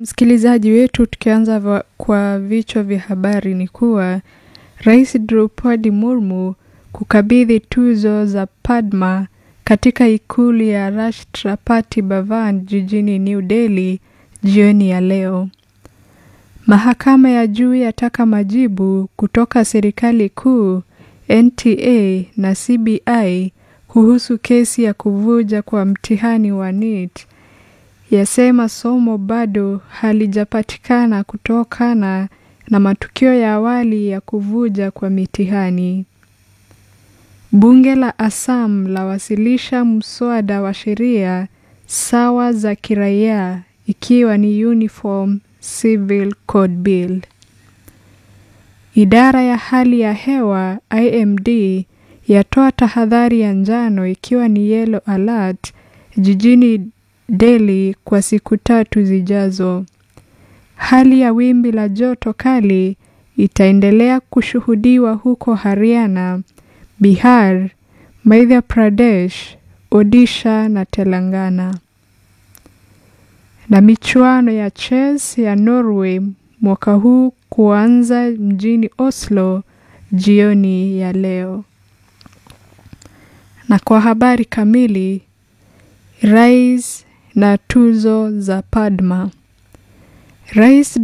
Msikilizaji wetu, tukianza kwa vichwa vya habari ni kuwa Rais Draupadi Murmu kukabidhi tuzo za Padma katika ikulu ya Rashtrapati Bhavan jijini New Delhi jioni ya leo. Mahakama ya juu yataka majibu kutoka serikali kuu, NTA na CBI kuhusu kesi ya kuvuja kwa mtihani wa NEET. Yasema somo bado halijapatikana kutokana na matukio ya awali ya kuvuja kwa mitihani. Bunge la Assam lawasilisha mswada wa sheria sawa za kiraia ikiwa ni Uniform Civil Code Bill. Idara ya hali ya hewa IMD yatoa tahadhari ya njano ikiwa ni yellow alert jijini Delhi kwa siku tatu zijazo. Hali ya wimbi la joto kali itaendelea kushuhudiwa huko Haryana, Bihar, Madhya Pradesh, Odisha na Telangana. Na michuano ya chess ya Norway mwaka huu kuanza mjini Oslo jioni ya leo. Na kwa habari kamili, rais na tuzo za Padma. Rais